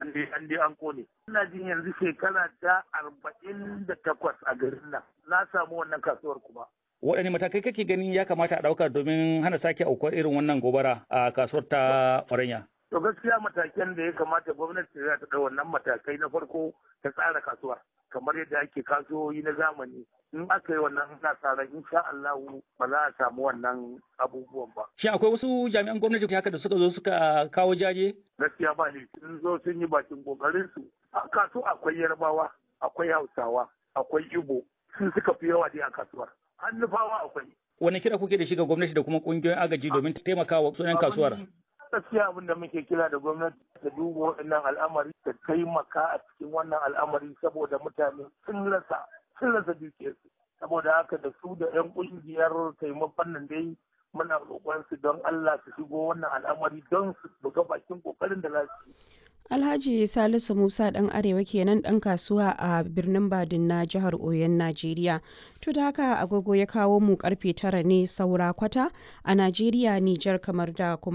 an dai an dai an kone ina jin yanzu shekara ta arba'in da takwas a garin nan na samu wannan kasuwar kuma waɗanne matakai kake ganin ya kamata a ɗauka domin hana sake aukuwar irin wannan gobara a kasuwar ta Faranya? To gaskiya matakan da ya kamata gwamnati za ta ɗau wannan matakai na farko ta tsara kasuwar kamar yadda ake kasuwoyi na zamani in aka yi wannan ina tsara insha Allah ba za a samu wannan abubuwan ba. Shin akwai wasu jami'an gwamnati haka da suka zo suka kawo jaje? Gaskiya ba ne sun zo sun yi bakin kokarin su. A kasu akwai Yarbawa, akwai Hausawa, akwai Igbo, sun suka fi yawa dai a kasuwar. Hannufawa akwai. Wani kira kuke da shi ga gwamnati da kuma kungiyoyin agaji domin taimakawa sunan kasuwar? gaskiya abin da muke kira da gwamnati ta duba waɗannan al'amari ta taimaka a cikin wannan al'amari saboda mutane sun rasa sun rasa dukiyarsu saboda haka da su da 'yan ƙungiyar taimakon nan dai muna roƙon su don Allah su shigo wannan al'amari don su buga bakin ƙoƙarin da za su yi. Alhaji Salisu Musa ɗan Arewa kenan ɗan kasuwa a birnin Badin na jihar Oyon Najeriya. To da haka agogo ya kawo mu karfe tara ne saura kwata a Najeriya, Nijar kamar da kuma